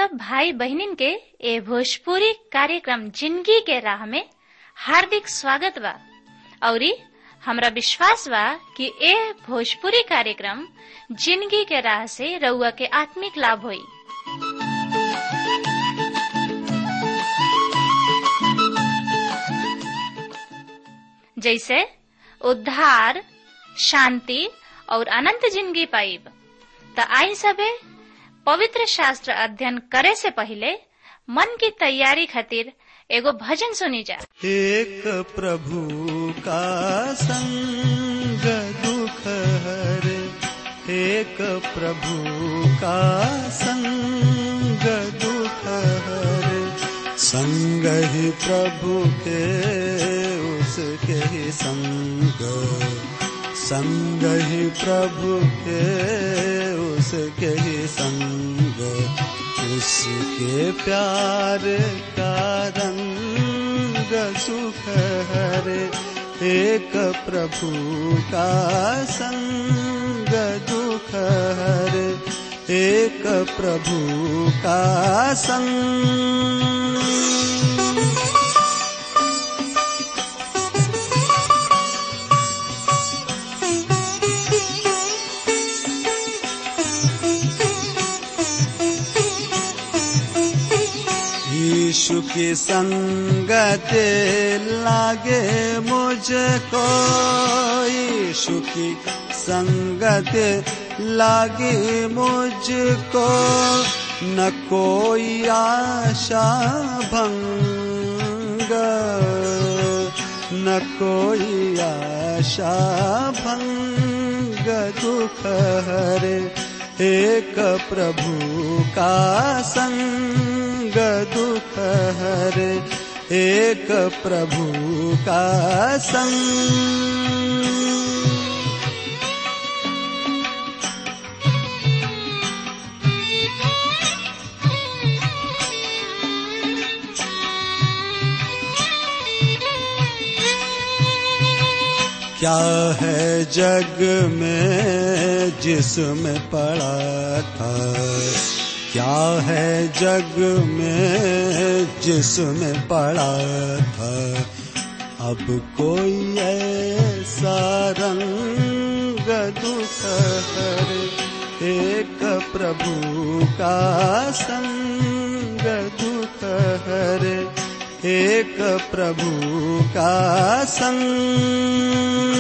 सब भाई बहनिन के ए भोजपुरी कार्यक्रम जिंदगी के राह में हार्दिक स्वागत बा औरी हमरा विश्वास बा कि ए भोजपुरी कार्यक्रम जिंदगी के राह से रउआ के आत्मिक लाभ होई जैसे उद्धार शांति और अनंत जिंदगी पाइब त आई सबे पवित्र शास्त्र अध्ययन करे से पहले मन की तैयारी खातिर एगो भजन सुनी जा एक प्रभु का संग दुख हरे एक प्रभु का संग दुख हरे संग ही प्रभु के उसके ही संग संग ही प्रभु के उसके ही संग उसके प्यार का रंग सुख हरे एक प्रभु का संग दुख हरे एक प्रभु का संग यीशु की संगत लागे मुझको यीशु की संगत लागे मुझको न कोई आशा भंग न कोई आशा भंग दुख हरे एक प्रभु का संग दुख हरे एक प्रभु का संग क्या है जग में जिसमें पड़ा था क्या है जग में जिसमें पड़ा था अब कोई ऐसा रंग दुख हरे एक प्रभु का संग दुख हरे एक प्रभु का संग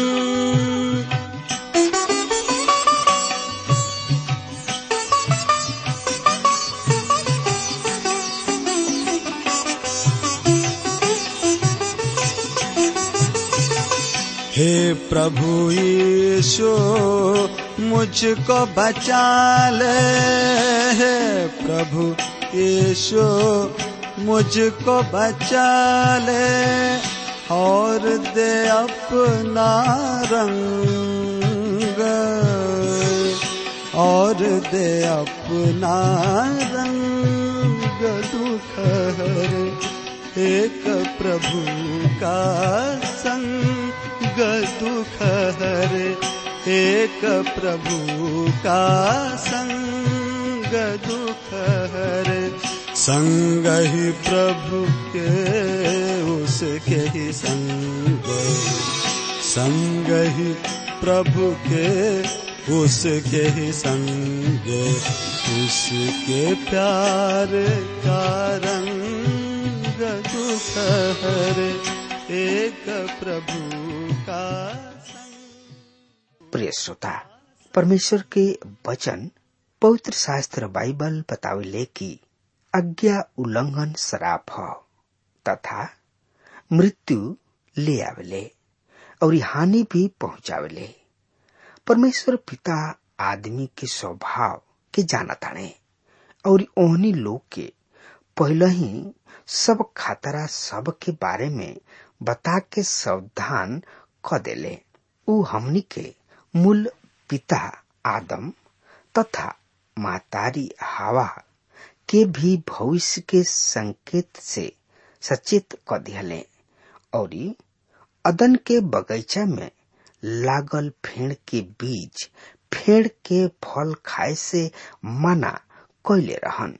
हे प्रभु यीशु मुझको बचा ले हे प्रभु यीशु मुझको बचा ले और दे अपना रंग और दे अपना रंग दुख हरे एक प्रभु का संग दुख हरे एक प्रभु का संग दुख हरे संग ही प्रभु के उसके ही संग संग ही प्रभु के उसके ही संग उसके प्यार का रंग दुख हरे एक प्रभु का प्रिय श्रोता परमेश्वर के वचन पवित्र शास्त्र बाइबल बतावेले कि आज्ञा उल्लंघन शराब ह तथा मृत्यु ले आवेले और हानि भी पहुंचावेले परमेश्वर पिता आदमी के स्वभाव के जानताने और ओहनी लोग के पहले ही सब खतरा सब के बारे में बता के सावधान क देले उ हमनी के मूल पिता आदम तथा मातारी हवा के भी भविष्य के संकेत से सचेत क दिहले और अदन के बगीचा में लागल फेड़ के बीज फेड़ के फल खाए से मना कैले रहन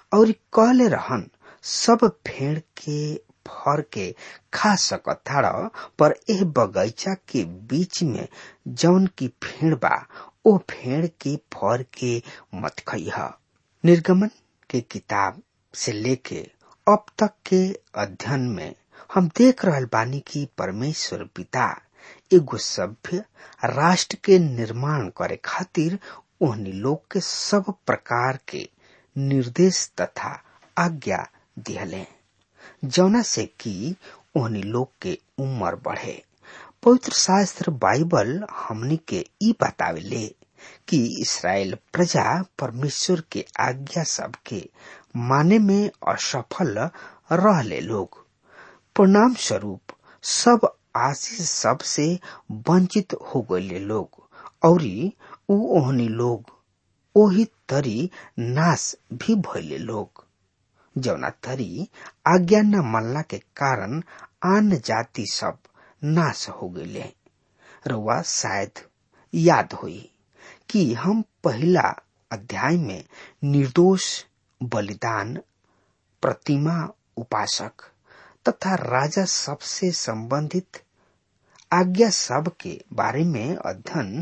और कहले रहन सब फेड़ के फर के खा सकताड़ पर एह बगीचा के बीच में जौन की फेड़ बा ओ फेड़ के फर के मत खइह निर्गमन के किताब से लेके अब तक के अध्ययन में हम देख रहल बानी कि परमेश्वर पिता एगो सभ्य राष्ट्र के निर्माण करे खातिर ओहनी लोग के सब प्रकार के निर्देश तथा आज्ञा दिहले जौना से कि ओहनी लोग के उम्र बढ़े पवित्र शास्त्र बाइबल हमनी के ई बतावेले कि इसराइल प्रजा परमेश्वर के आज्ञा सबके माने में असफल रहले लोग परिणाम स्वरूप सब आशीष सब से वंचित हो गए लोग और ऊ ओहनी लोग ओही तरी नाश भी भइले लोग जौना तरी आज्ञा न मानला के कारण आन जाति सब नाश हो गए रुआ शायद याद हुई कि हम पहला अध्याय में निर्दोष बलिदान प्रतिमा उपासक तथा राजा सबसे संबंधित आज्ञा सब के बारे में अध्ययन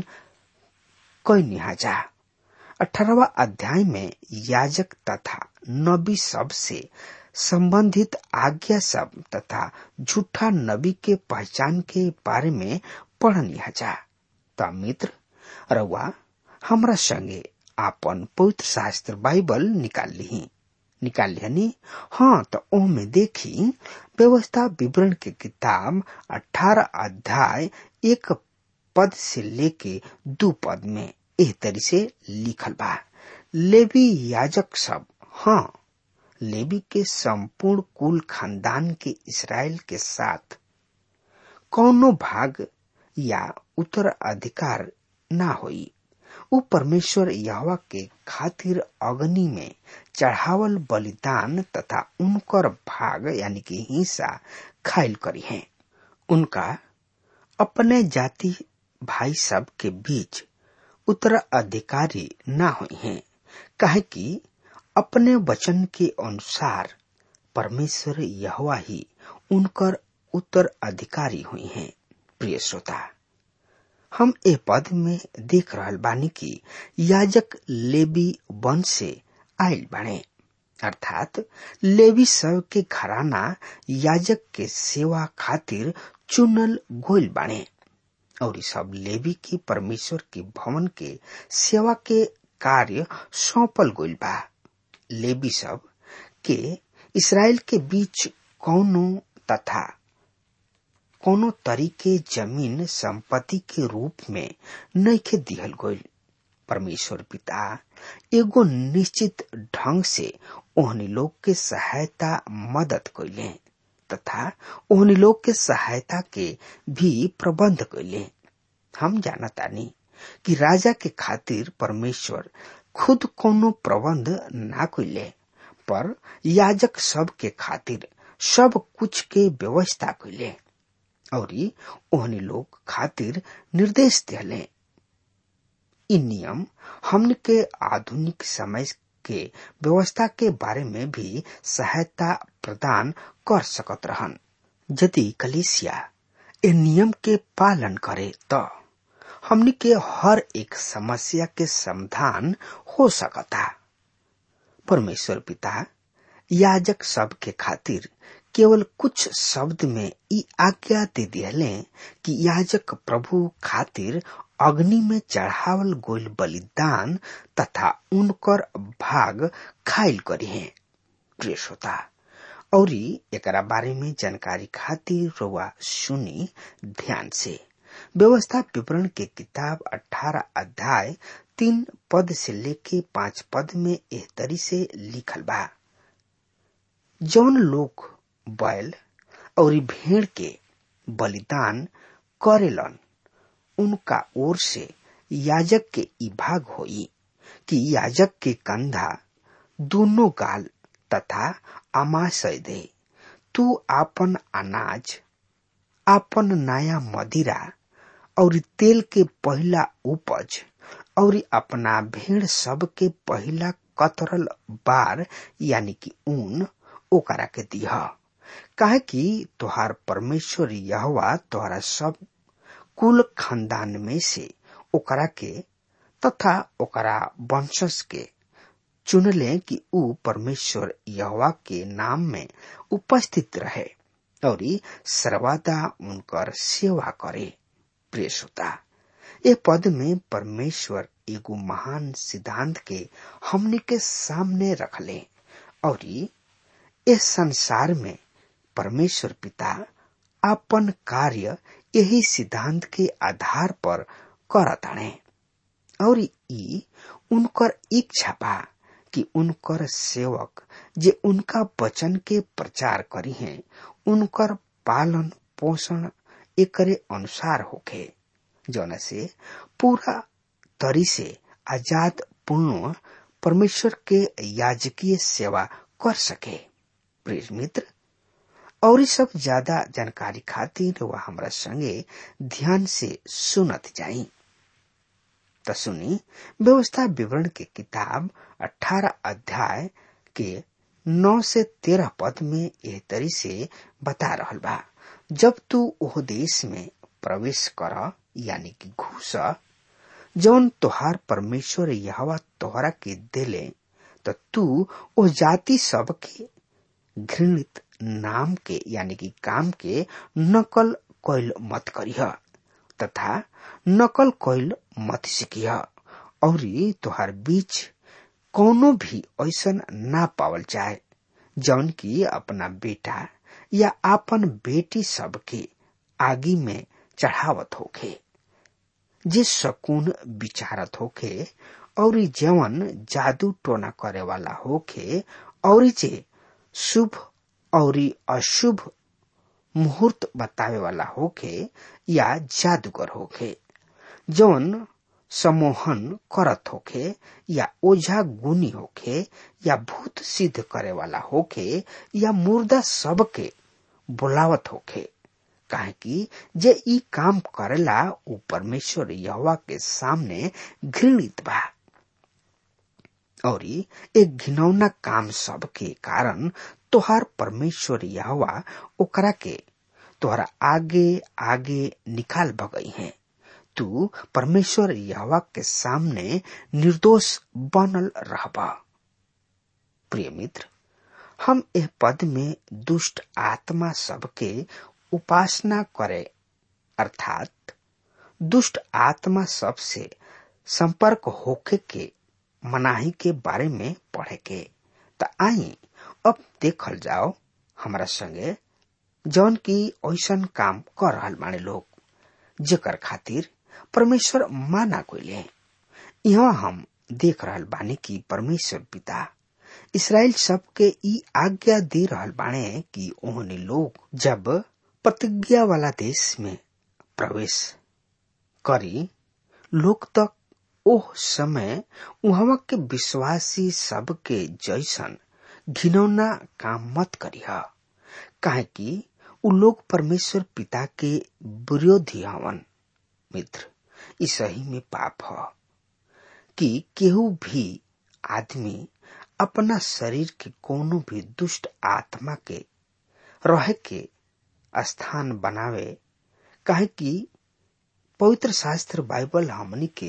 कैनी जा अठारहवा अध्याय में याजक तथा नबी सब से संबंधित आज्ञा सब तथा झूठा नबी के पहचान के बारे में पढ़नी जा त मित्र रउआ हमरा संगे आपन पवित्र शास्त्र बाइबल निकाल ली निकाल लिहनी हाँ तो ओमे देखी व्यवस्था विवरण के किताब अठारह अध्याय एक पद से लेके दू पद में एह तरी से लिखल बा लेवी याजक सब हाँ लेवी के संपूर्ण कुल खानदान के इसराइल के साथ कौनो भाग या उत्तराधिकार ना होई उ परमेश्वर यहवा के खातिर अग्नि में चढ़ावल बलिदान तथा उनकर भाग यानी कि हिस्सा खाइल करी है उनका अपने जाति भाई सब के बीच उत्तराधिकारी ना हुई हैं काहे कि अपने वचन के अनुसार परमेश्वर यहवा ही उनकर उत्तराधिकारी हुई हैं प्रिय श्रोता हम ए पद में देख रहल बानी कि याजक लेवी वंश से आयल बाणे अर्थात लेवी सब के घराना याजक के सेवा खातिर चुनल गोल बाणे और सब लेवी की परमेश्वर के भवन के सेवा के कार्य सौंपल गोल बा लेवी सब के इसराइल के बीच कौनो तथा कोनो तरीके जमीन संपत्ति के रूप में नइखे दिहल गईल परमेश्वर पिता एगो निश्चित ढंग से ओहनी लोग के सहायता मदद कैले तथा ओहनी लोग के सहायता के भी प्रबंध कैले हम जानतानी कि राजा के खातिर परमेश्वर खुद कोनो प्रबंध ना कैले पर याजक सब के खातिर सब कुछ के व्यवस्था कैले और ओहनी लोग खातिर निर्देश दिले इ नियम हमन के आधुनिक समय के व्यवस्था के बारे में भी सहायता प्रदान कर सकत रहन यदि कलिसिया ए नियम के पालन करे तो हमनी के हर एक समस्या के समाधान हो सकता परमेश्वर पिता याजक सब के खातिर केवल कुछ शब्द में ई आज्ञा दे दिले कि याजक प्रभु खातिर अग्नि में चढ़ावल गोल बलिदान तथा उनकर भाग खाइल करी है प्रिय श्रोता और एकरा बारे में जानकारी खातिर रोआ सुनी ध्यान से व्यवस्था विवरण के किताब 18 अध्याय तीन पद से लेके पांच पद में एह तरी से लिखल बा जौन लोग बैल और भेड़ के बलिदान करेलन उनका ओर से याजक के ई भाग होई कि याजक के कंधा दोनों गाल तथा आमाशय दे तू आपन अनाज आपन नया मदिरा और तेल के पहला उपज और अपना भेड़ सब के पहला कतरल बार यानी कि ऊन ओकरा के दिह काहे कि तोहार परमेश्वर यहवा तोहरा सब कुल खानदान में से ओकरा के तथा ओकरा वंशज के चुनले कि ऊ परमेश्वर यहवा के नाम में उपस्थित रहे और सर्वदा उनकर सेवा करे प्रिय श्रोता ये पद में परमेश्वर एगो महान सिद्धांत के हमने के सामने रखले और इस संसार में परमेश्वर पिता अपन कार्य यही सिद्धांत के आधार पर करताणे और ई उनकर इच्छा बा कि उनकर सेवक जे उनका वचन के प्रचार करी हैं उनकर पालन पोषण एकरे अनुसार होखे जौन से पूरा तरी से आजाद पूर्ण परमेश्वर के याजकीय सेवा कर सके प्रिय मित्र और सब ज्यादा जानकारी खातिर वह हमरा संगे ध्यान से सुनत जाई त सुनी व्यवस्था विवरण के किताब 18 अध्याय के 9 से 13 पद में यह तरी से बता रहल बा जब तू ओह देश में प्रवेश कर यानी कि घुस जौन तोहार परमेश्वर यहवा तोहरा के देले तो तू ओ जाति सब के घृणित नाम के यानी कि काम के नकल कैल मत करिह तथा नकल कैल मत सीखिह और तोहार बीच कोनो भी ऐसन ना पावल जाए जौन की अपना बेटा या अपन बेटी सब के आगी में चढ़ावत होखे जे शकुन विचारत होखे और जवन जादू टोना करे वाला होखे और जे शुभ और अशुभ मुहूर्त बतावे वाला होखे या जादूगर होखे जौन सम्मोहन करत होखे या ओझा गुनी होखे या भूत सिद्ध करे वाला होखे या मुर्दा सब के बुलावत होखे काहे कि जे ई काम करेला ऊ परमेश्वर यहोवा के सामने घृणित बा और एक घिनौना काम सब के कारण तोहार परमेश्वर यहोवा ओकरा के तोहरा आगे आगे निकाल भगई है तू परमेश्वर यहोवा के सामने निर्दोष बनल रहबा प्रिय मित्र हम यह पद में दुष्ट आत्मा सबके उपासना करे अर्थात दुष्ट आत्मा सब से संपर्क होके के मनाही के बारे में पढ़े के त आई अब देखल जाओ हमारा संगे जौन की ऐसन काम कर रहल बाने लोग जेकर खातिर परमेश्वर माना कोइले यहाँ हम देख रहल बानी कि परमेश्वर पिता इसराइल सबके ई आज्ञा दे रहल बाणे कि ओहने लोग जब प्रतिज्ञा वाला देश में प्रवेश करी लोग तक ओह समय उहवा के विश्वासी सबके जैसन घिनौना काम मत करिह काहे कि उ लोग परमेश्वर पिता के विरोधी हवन मित्र ई सही में पाप ह कि केहू भी आदमी अपना शरीर के कोनो भी दुष्ट आत्मा के रहे के स्थान बनावे काहे कि पवित्र शास्त्र बाइबल हमनी के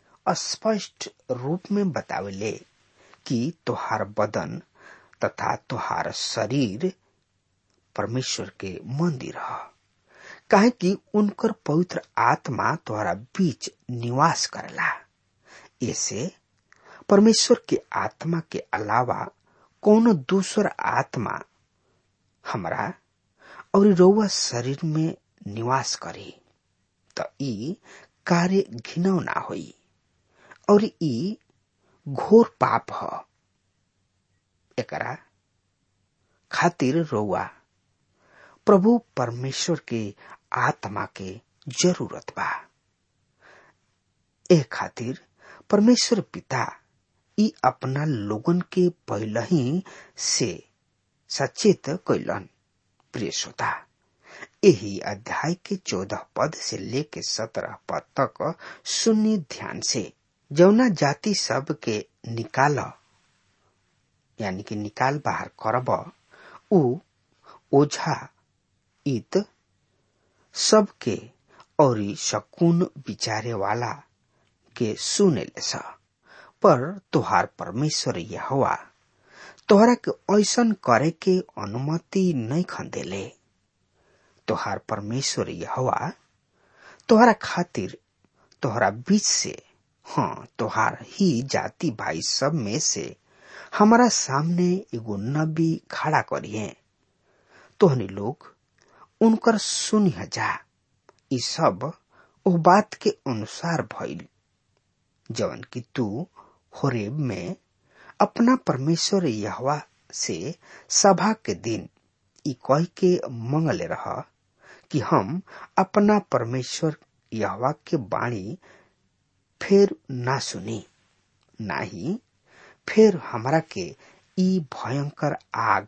स्पष्ट रूप में बतावेले कि तोहार बदन तथा तोहार शरीर परमेश्वर के मंदिर ह काहे कि उनकर पवित्र आत्मा तोहरा बीच निवास करला ऐसे परमेश्वर के आत्मा के अलावा कोनो दूसर आत्मा हमरा और रउआ शरीर में निवास करे त ई कार्य घिनौना होई और ई घोर पाप ह एकरा खातिर रउआ प्रभु परमेश्वर के आत्मा के जरूरत बा ए खातिर परमेश्वर पिता ई अपना लोगन के पहले ही से सचेत कैलन प्रिय श्रोता यही अध्याय के चौदह पद से लेके सत्रह पद तक सुन्नी ध्यान से जौना जाति सब के निकाल यानी कि निकाल बाहर करब उ ओझा इत सबके और शकुन विचारे वाला के सुने ले पर तोहार परमेश्वर यहोवा तोहरा के ऐसन करे के अनुमति नहीं खंदेले तोहार परमेश्वर यहोवा तोहरा खातिर तोहरा बीच से हाँ तोहार ही जाति भाई सब में से हमारा सामने एगो नबी खड़ा करिए तोहनी लोग उनकर सुनी जा ई सब ओ बात के अनुसार भइल जवन कि तू होरेब में अपना परमेश्वर यहवा से सभा के दिन ई कह के मंगले रह कि हम अपना परमेश्वर यहवा के बाणी फिर ना सुनी ना ही फिर हमरा के ई भयंकर आग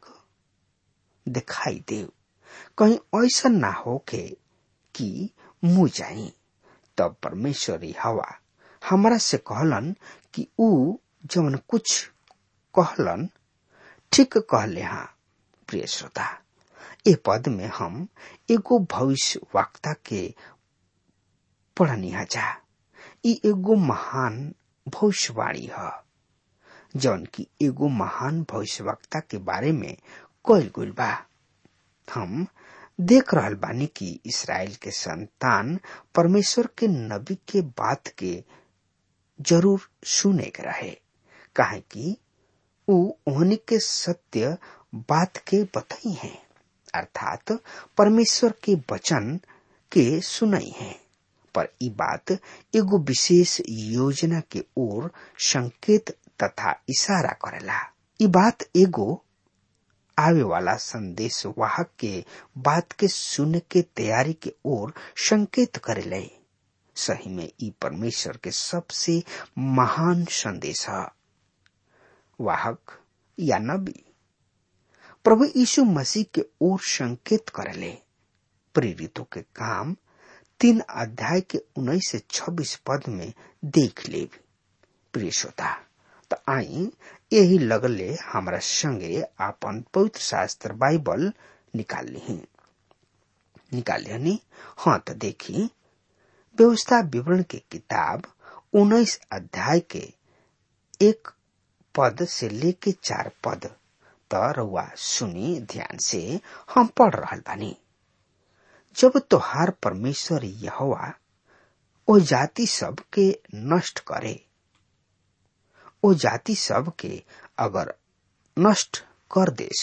दिखाई दे कहीं ऐसा ना हो के कि मुँह जाई तब परमेश्वर हवा हमरा से कहलन कि ऊ जवन कुछ कहलन ठीक कहले हाँ प्रिय श्रोता ए पद में हम एगो भविष्य वक्ता के पढ़नी जा ई एगो महान भविष्यवाणी है जौन की एगो महान भविष्यवक्ता के बारे में कल गुल बा हम देख रहल बानी कि इसराइल के संतान परमेश्वर के नबी के बात के जरूर सुने के रहे काहे कि ऊ ओहनी के सत्य बात के बताई है अर्थात परमेश्वर के वचन के सुनाई है पर ई बात एगो विशेष योजना के ओर संकेत तथा इशारा करेला ई बात एगो आवे वाला संदेश वाहक के बात के सुन के तैयारी के ओर संकेत करेले सही में ई परमेश्वर के सबसे महान संदेश है वाहक या नबी प्रभु यीशु मसीह के ओर संकेत करेले प्रेरितों के काम तीन अध्याय के उन्नीस से छब्बीस पद में देख ले प्रिय श्रोता तो आई यही लगले हमारा संगे आपन पवित्र शास्त्र बाइबल निकाल ली निकाल लिया हाँ तो देखी व्यवस्था विवरण के किताब उन्नीस अध्याय के एक पद से लेके चार पद त रउआ सुनी ध्यान से हम पढ़ रहा बानी जब तोहार परमेश्वर यहोवा ओ जाति सब के नष्ट करे ओ जाति सब के अगर नष्ट कर देस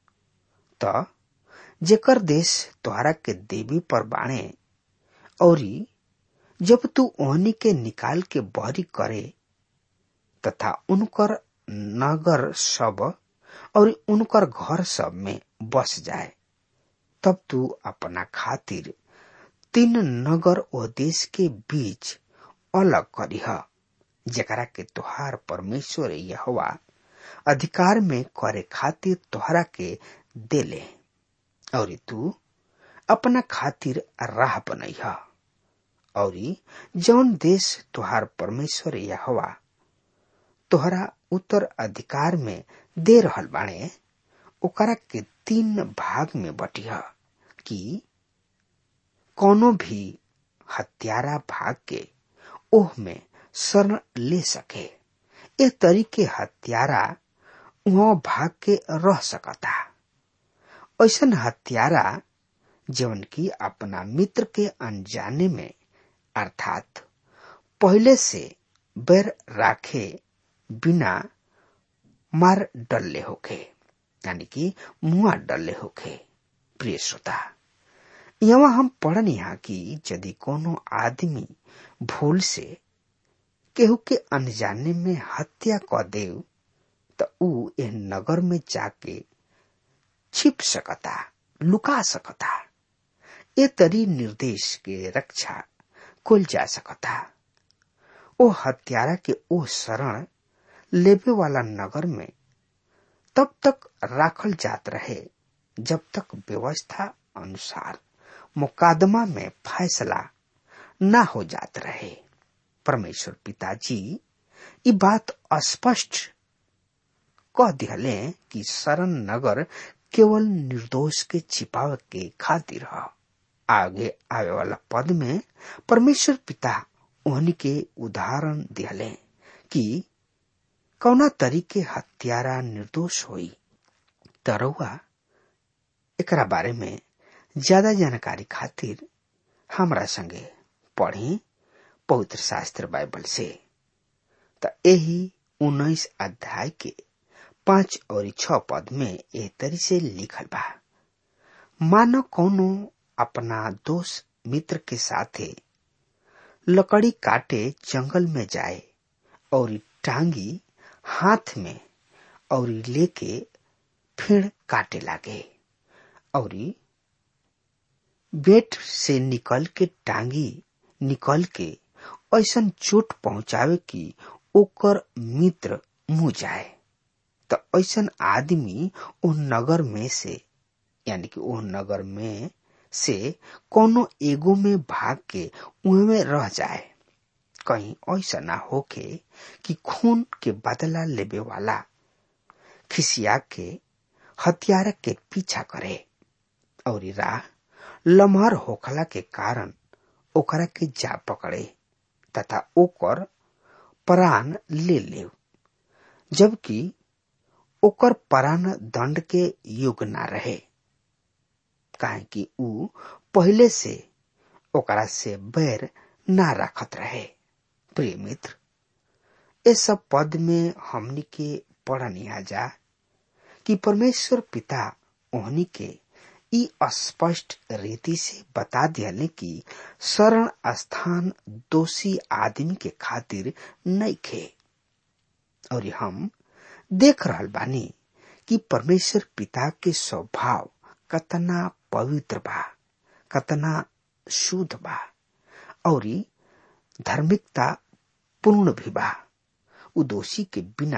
त जेकर देश तोहरा के देवी पर बाणे और जब तू ओहनी के निकाल के बहरी करे तथा उनकर नगर सब और उनकर घर सब में बस जाए तब तू अपना खातिर तीन नगर ओ देश के बीच अलग करीह जकरा के तोहार परमेश्वर यहवा अधिकार में करे खातिर तोहरा के देले और तू अपना खातिर राह बनैह और जौन देश तोहार परमेश्वर यहवा तोहरा उत्तर अधिकार में दे रहल बाणे ओकरा के तीन भाग में बटिह कि कोनो भी हत्यारा भाग के ओह में शरण ले सके ए तरीके हत्यारा वहाँ भाग के रह सकता ऐसन हत्यारा जवन की अपना मित्र के अनजाने में अर्थात पहले से बैर राखे बिना मार डल्ले होखे यानी कि मुआ डल्ले होखे प्रिय श्रोता यहाँ हम पढ़न यहाँ कि यदि कोनो आदमी भूल से केहू के अनजाने में हत्या क देव त ऊ एह नगर में जाके छिप सकता लुका सकता ए तरी निर्देश के रक्षा कुल जा सकता ओ हत्यारा के ओ शरण लेबे वाला नगर में तब तक राखल जात रहे जब तक व्यवस्था अनुसार मुकादमा में फैसला न हो जात रहे परमेश्वर पिताजी ये बात स्पष्ट कह दिहले कि शरण नगर केवल निर्दोष के छिपावे के खातिर ह आगे आवे वाला पद में परमेश्वर पिता ओहनी के उदाहरण दिहले कि कौना तरीके हत्यारा निर्दोष होई तरौआ एकरा बारे में ज्यादा जानकारी खातिर हमरा संगे पढ़ी पवित्र शास्त्र बाइबल से त यही उन्नीस अध्याय के पांच और छ पद में एह तरी से लिखल बा मानो कोनो अपना दोस्त मित्र के साथे लकड़ी काटे जंगल में जाए और टांगी हाथ में और लेके फेड़ काटे लागे और बेट से निकल के टांगी निकल के ऐसन चोट पहुंचावे कि ओकर मित्र मुंह जाए तो ऐसन आदमी ओ नगर में से यानी कि ओ नगर में से कोनो एगो में भाग के उहमे रह जाए कहीं ऐसा ना होके कि खून के बदला लेबे वाला खिसिया के हथियार के पीछा करे और राह लम्हर होखला के कारण ओकरा के जा पकड़े तथा ओकर प्राण ले ले जबकि ओकर प्राण दंड के युग ना रहे काहे कि ऊ पहले से ओकरा से बैर ना रखत रहे प्रिय मित्र इस सब पद में हमनी के पढ़निया जा कि परमेश्वर पिता ओहनी के ई स्पष्ट रीति से बता दियाले कि शरण स्थान दोषी आदमी के खातिर नहीं खे और हम देख रहल बानी कि परमेश्वर पिता के स्वभाव कतना पवित्र बा कतना शुद्ध बा और धार्मिकता पूर्ण भी बा उ दोषी के बिना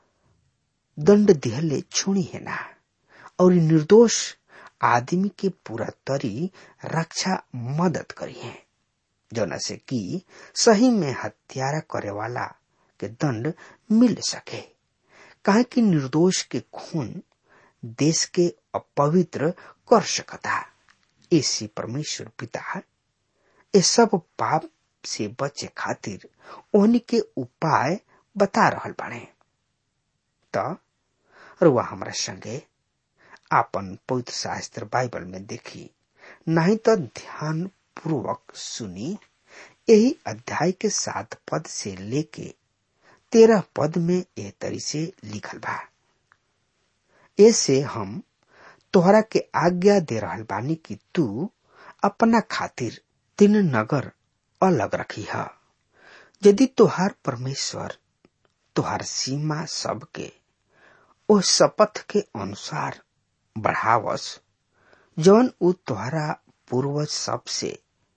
दंड दिहले छुणी है ना और निर्दोष आदमी के पूरा तरी रक्षा मदद करी है जौना से कि सही में हत्यारा करे वाला के दंड मिल सके काहे कि निर्दोष के खून देश के अपवित्र कर सकता ऐसी परमेश्वर पिता ये सब पाप से बचे खातिर ओहनी के उपाय बता रहल बाड़े त रुआ हमरा संगे आपन पवित्र शास्त्र बाइबल में देखी नहीं तो ध्यान पूर्वक सुनी यही अध्याय के सात पद से लेके तेरह पद में एह तरी से लिखल बा ऐसे हम तोहरा के आज्ञा दे रहल बानी कि तू अपना खातिर तीन नगर अलग रखी है यदि तोहार परमेश्वर तोहार सीमा सबके ओ शपथ के अनुसार बढ़ावस जौन उ तोहरा पूर्वज सबसे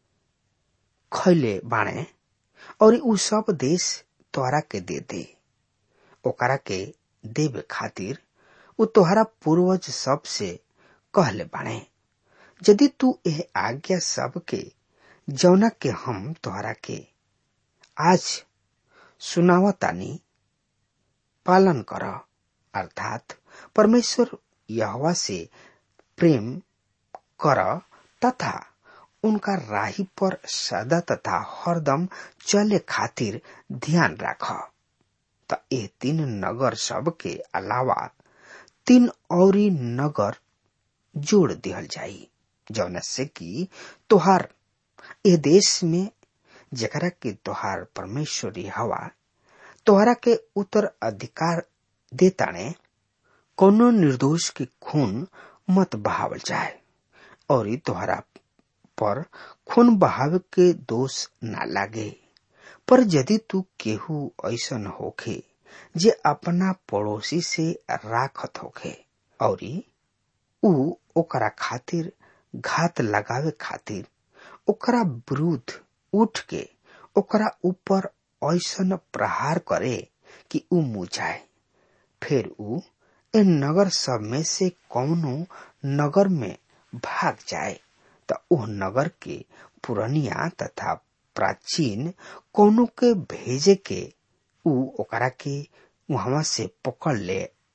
खैले बाणे और उ सब देश तोहरा के दे दे ओकरा के देवे खातिर उ तोहरा पूर्वज सबसे कहले बाणे यदि तू एह आज्ञा सब के जौना के हम तोहरा के आज सुनावतानी पालन कर अर्थात परमेश्वर यहवा से प्रेम कर तथा उनका राही पर सदा तथा हरदम चले खातिर ध्यान राख त ए तीन नगर सब के अलावा तीन औरी नगर जोड़ दिहल जाई जौन से कि तोहार ए देश में जकरा के तोहार परमेश्वरी हवा तोहरा के उत्तर अधिकार देताने कोनो निर्दोष के खून मत बहावल जाए और तोहरा पर खून बहावे के दोष ना लागे पर यदि तू केहू ऐसन होखे जे अपना पड़ोसी से राखत होखे और ऊ ओकरा खातिर घात लगावे खातिर ओकरा विरुद्ध उठ के ओकरा ऊपर ऐसन प्रहार करे कि ऊ मुझाए फिर ऊ ए नगर सब में से कौनो नगर में भाग जाए त ओह नगर के पुरनिया तथा प्राचीन कोनो के भेजे के ऊ ओकरा के वहां से पकड़ ले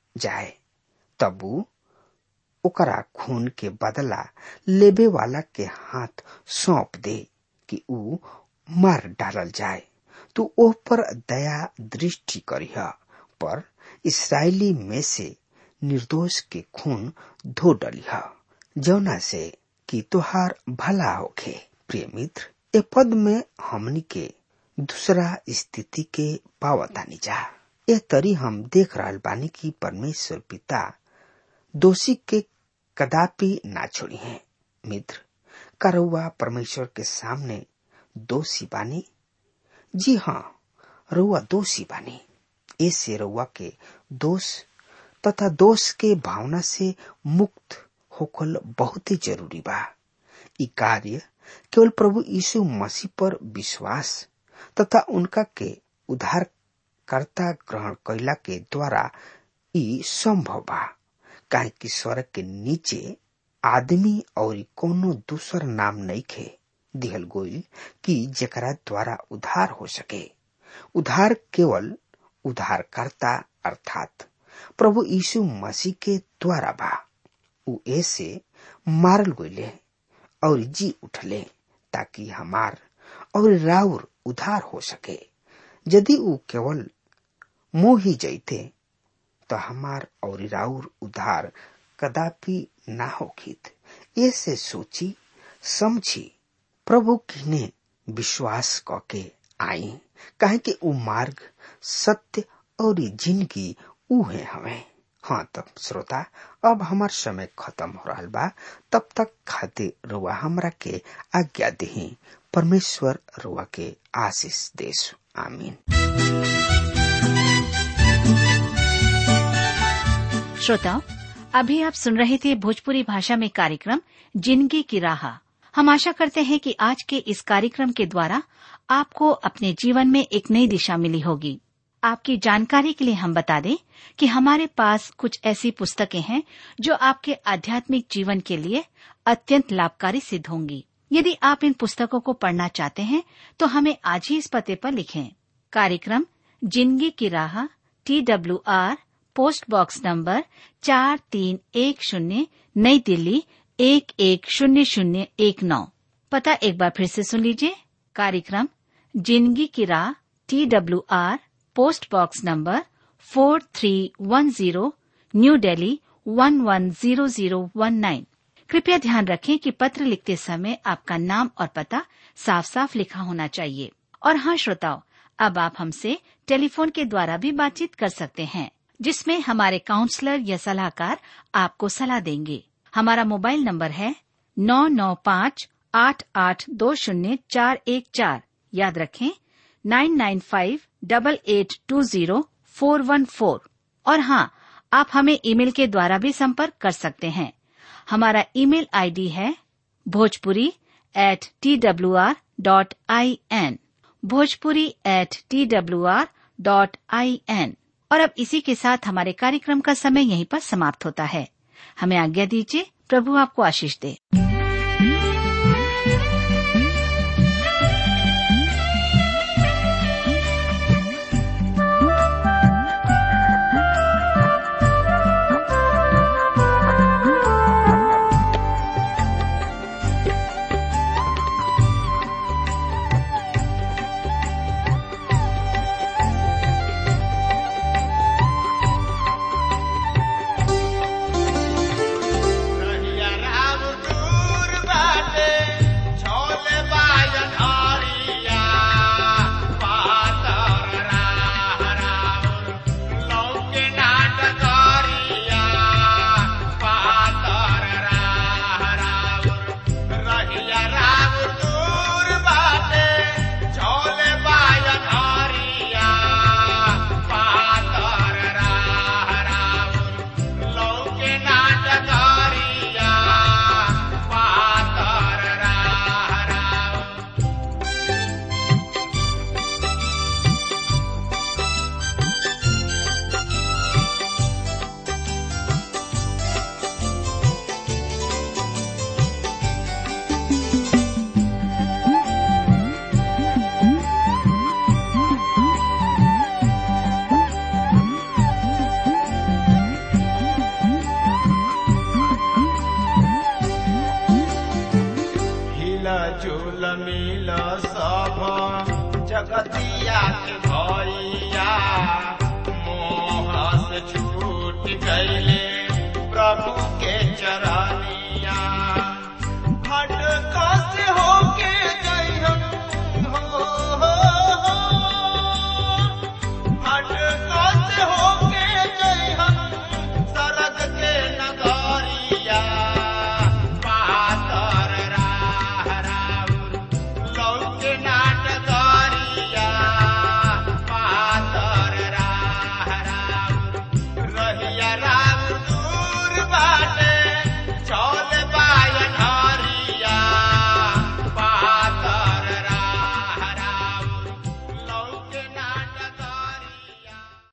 जाए तब ऊ ओकरा खून के बदला लेबे वाला के हाथ सौंप दे कि ऊ मार डालल जाए तू ओह पर दया दृष्टि करिह पर इसराइली में से निर्दोष के खून धो डलिह जौना से कि तुहार भला होखे प्रिय मित्र ए पद में हमनी के दूसरा स्थिति के पावतानी जा ए तरी हम देख रहल बानी कि परमेश्वर पिता दोषी के कदापि ना छोड़ी है मित्र करौआ परमेश्वर के सामने दोषी बानी जी हाँ रउआ दोषी बानी ऐसे रउआ के दोष तथा दोष के भावना से मुक्त होकल बहुत ही जरूरी बा ई कार्य केवल प्रभु यीशु मसीह पर विश्वास तथा उनका के उद्धारकर्ता ग्रहण कैला के द्वारा ई संभव बा काहे कि स्वर्ग के नीचे आदमी और कोनो दूसर नाम नहीं खे दिहल गोइल कि जेकरा द्वारा उद्धार हो सके उद्धार केवल उद्धारकर्ता अर्थात प्रभु यीशु मसीह के द्वारा बा उ ऐसे मारल गईले और जी उठले ताकि हमार और राउर उधार हो सके यदि उ केवल मोह ही जैते तो हमार और राउर उधार कदापि ना होखित ऐसे सोची समझी प्रभु किने विश्वास कके आई काहे कि उ मार्ग सत्य और जिंदगी उहे हमें हाँ तब श्रोता अब हमार समय खत्म हो रहा बा तब तक खातिर रुआ हमरा के आज्ञा दही परमेश्वर रुआ के आशीष देश आमीन श्रोताओं अभी आप सुन रहे थे भोजपुरी भाषा में कार्यक्रम जिंदगी की राह हम आशा करते हैं कि आज के इस कार्यक्रम के द्वारा आपको अपने जीवन में एक नई दिशा मिली होगी आपकी जानकारी के लिए हम बता दें कि हमारे पास कुछ ऐसी पुस्तकें हैं जो आपके आध्यात्मिक जीवन के लिए अत्यंत लाभकारी सिद्ध होंगी यदि आप इन पुस्तकों को पढ़ना चाहते हैं तो हमें आज ही इस पते पर लिखें कार्यक्रम जिंदगी की राह T W R post box number चार तीन एक शून्य नई दिल्ली एक एक शून्य शून्य एक नौ पता एक बार फिर से सुन लीजिए कार्यक्रम जिंदगी की राह T W R post box number four three one zero New Delhi one one zero zero one nine कृपया ध्यान रखें कि पत्र लिखते समय आपका नाम और पता साफ साफ लिखा होना चाहिए और हाँ श्रोताओं अब आप हमसे टेलीफोन के द्वारा भी बातचीत कर सकते हैं जिसमें हमारे काउंसलर या सलाहकार आपको सलाह देंगे हमारा मोबाइल नंबर है नौ नौ पाँच आठ आठ दो शून्य चार एक चार याद रखें nine nine five double eight two zero four one four और हाँ आप हमें ईमेल के द्वारा भी संपर्क कर सकते हैं हमारा ईमेल आईडी है Bhojpuri at T W R dot I N Bhojpuri at T W R dot I N और अब इसी के साथ हमारे कार्यक्रम का समय यहीं पर समाप्त होता है हमें आज्ञा दीजिए प्रभु आपको आशीष दे कहिया राम दूत झूल मिल सब जगतिया के भैया मोह से छूट गईले प्रभु के चरनिया